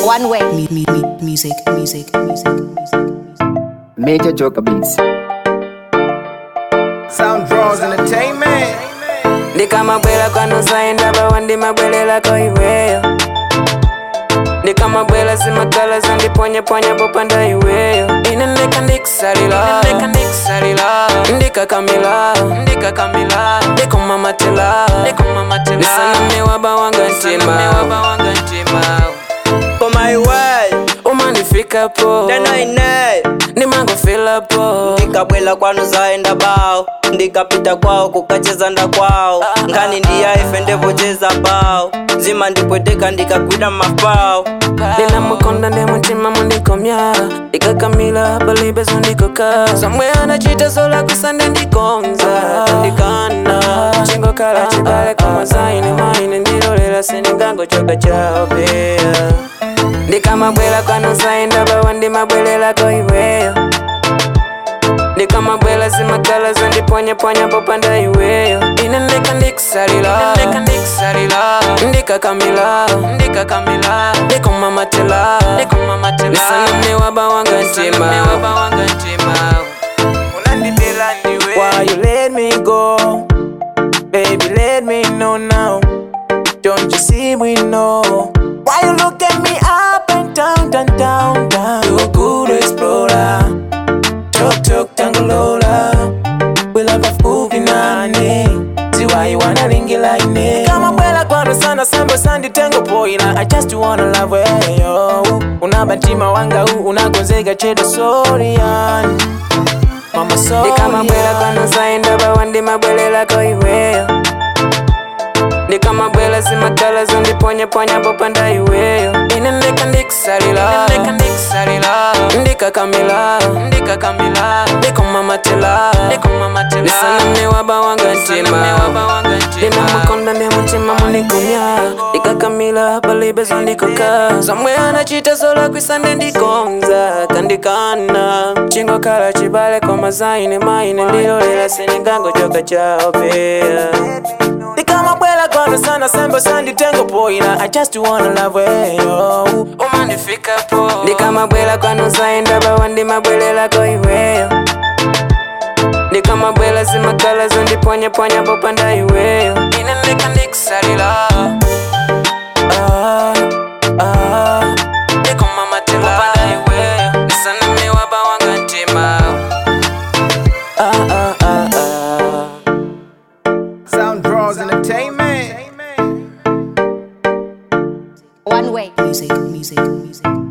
One way. Me, me, me, music, music, music, music. Major Joker Beats. Sound Draws Entertainment. ndikamabwera kwanu sayendaba wandimabwererako iweyo ndikamabwera zimakala zandiponyaponya popanda iweyo ine ndeka ndikusalira ndikakamila ndikumamatela ndisaname waba wanga ntima koma iweyo umandifikapo tena ineyo ndimangofilapo ndikabwela kwanu zaenda bao ndikapita kwao kukacheza nda kwao ngani ndiya ife ndevocheza bao zima ndipweteka ndikagwida mafao ndinamukonda ndi mutima mundikomya ndikakamila palibe zondikoka zomwe anachita zola kusande ndikonza tandikana chingokhala chibale koma zaine maine ndilolera sindingangochoka chawo peya ndikamabwera kwanu zaindaba wandimabwererako iweyo ndikamabwera zimakala zondiponyaponya popanda iweyo ine ndeka ndikusalira ndikakamila ndikumamatela ndisaname waba wanga ntima Unandibela ndiwe. Why you let me go? Baby, let me know now. Don't you see we know? Why you look at me up and down, down, down, down? You a good explorer. Tuk tuk tangalola. We love of movie nani. See why you wanna ringi like me. Kama bwela kwano sana sambo sandi tengo poina. I just wanna love where yo. Unabantima wanga u unagonzega chedo sorry yani. Mama sorry. Ndikamabwela kwano zaindaba wandimabwelelako iweyo. ndikamabwela zimakala zondiponyaponya popanda iweyo ine ndeka ndikusalira ndikakamila ndikumamatela ndisaname waba wanga ntima ndinamukonda ndi mutima mundikumya ndikakamila palibe zondikoka zomwe anachita zolakwisa ndikonza kandikana chingokhala chibale koma zaine maine ndilolera sindingangochoka chawo peya ndikamabwela kwano sana sembo sanditengo poina i just wanna love weyo umandifikapo ndikamabwela kwano zaindaba wandimabwelelako iweyo ndikamabwela zimakala zondiponyaponya popanda iweyo ine ndeka ndikusalira Ah, ah, ndikumamatela popanda iweyo ndisaname waba wanga ntima Ah, ah, ah, ah. Sound Draws Entertainment. One way. Music, music, music.